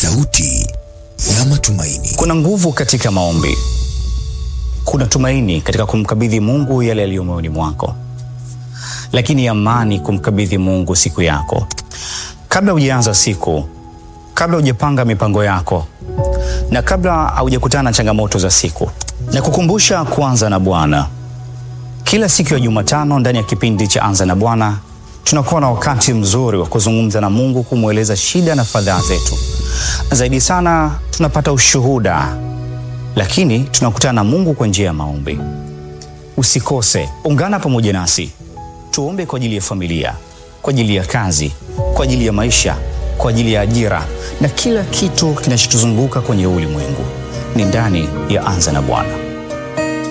sauti ya matumaini. Kuna nguvu katika maombi, kuna tumaini katika kumkabidhi Mungu yale yaliyo moyoni mwako, lakini amani kumkabidhi Mungu siku yako. Kabla hujaanza siku, kabla hujapanga mipango yako, na kabla haujakutana na changamoto za siku, na kukumbusha kuanza na Bwana. Kila siku ya Jumatano ndani ya kipindi cha Anza na Bwana tunakuwa na wakati mzuri wa kuzungumza na Mungu, kumweleza shida na fadhaa zetu. Zaidi sana tunapata ushuhuda, lakini tunakutana na Mungu kwa njia ya maombi. Usikose, ungana pamoja nasi tuombe kwa ajili ya familia, kwa ajili ya kazi, kwa ajili ya maisha, kwa ajili ya ajira na kila kitu kinachotuzunguka kwenye ulimwengu. Ni ndani ya Anza na Bwana.